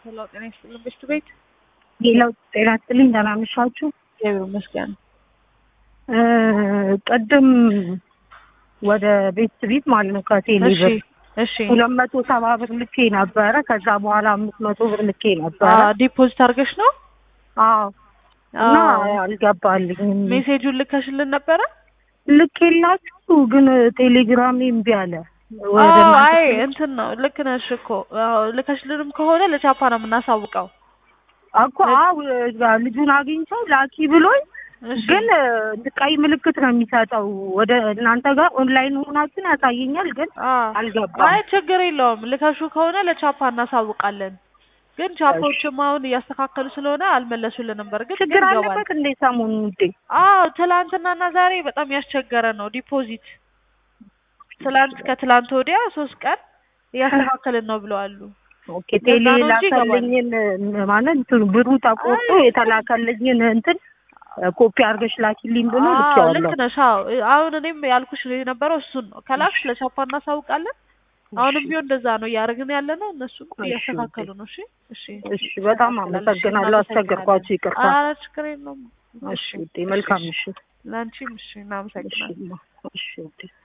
ሄሎ ጤና ይስጥልን ቤት ቤት ሌላው ጤና ይስጥልኝ ደህና አመሻችሁ። እግዚአብሔር ይመስገን። እ ቅድም ወደ ቤት ቤት ማለት ነው ከቴሌ እሺ ብር እሺ ሁለት መቶ ሰባ ብር ልኬ ነበረ። ከዛ በኋላ አምስት መቶ ብር ልኬ ነበረ። አ ዲፖዚት አድርገሽ ነው? አዎ እና አዎ። አልገባልኝም። ሜሴጁን ልከሽልን ነበረ? ልኬላችሁ ግን ቴሌግራም እምቢ አለ። ወደ አዎ እናንተ አይ እንትን ነው ልክ ነሽ እኮ አዎ ልከሽልንም ከሆነ ለቻፓ ነው የምናሳውቀው። እኮ አዎ ልጁን አግኝቼው ላኪ ብሎኝ እሺ ግን ቀይ ምልክት ነው የሚሰጠው። ወደ እናንተ ጋር ኦንላይን ሆናችን ያሳየኛል፣ ግን አዎ አልገባም። አይ ችግር የለውም ልከሹ ከሆነ ለቻፓ እናሳውቃለን። ግን ቻፓዎችም አሁን እያስተካከሉ ስለሆነ አልመለሱልንም። በርግጥ ግን ችግር ይገባል። አለበት እንዴ ሰሞኑን ውዴ? አዎ ትላንትናና ዛሬ በጣም ያስቸገረ ነው ዲፖዚት። ትላንት ከትላንት ወዲያ ሶስት ቀን እያስተካከልን ነው ብለዋሉ። ኦኬ ቴሌ ለዛ ነው እንጂ ይገባል። ላከልኝን ማለት እንትኑ ብሩ ተቆርጦ አይ። የተላከልኝን እንትን ኮፒ አድርገሽ ላኪልኝ ብሎ አዎ ልኬዋለሁ። ልክ ነሽ። አዎ አሁን እኔም ያልኩሽ የነበረው እሱን ነው። ከላክሽ ለቻፓ እናሳውቃለን። አሁንም ቢሆን እንደዛ ነው እያደረግን ያለ ነው። እነሱም እሺ፣ እያስተካከሉ ነው። እሺ እሺ እሺ በጣም አመሰግናለሁ። አስቸገርኳችሁ፣ ይቅርታ። ኧረ ችግር የለውም። እሺ ውዴ፣ መልካም ምሽት። ለአንቺም እሺ እሺ እናመሰግናለን። እሺ ውዴ።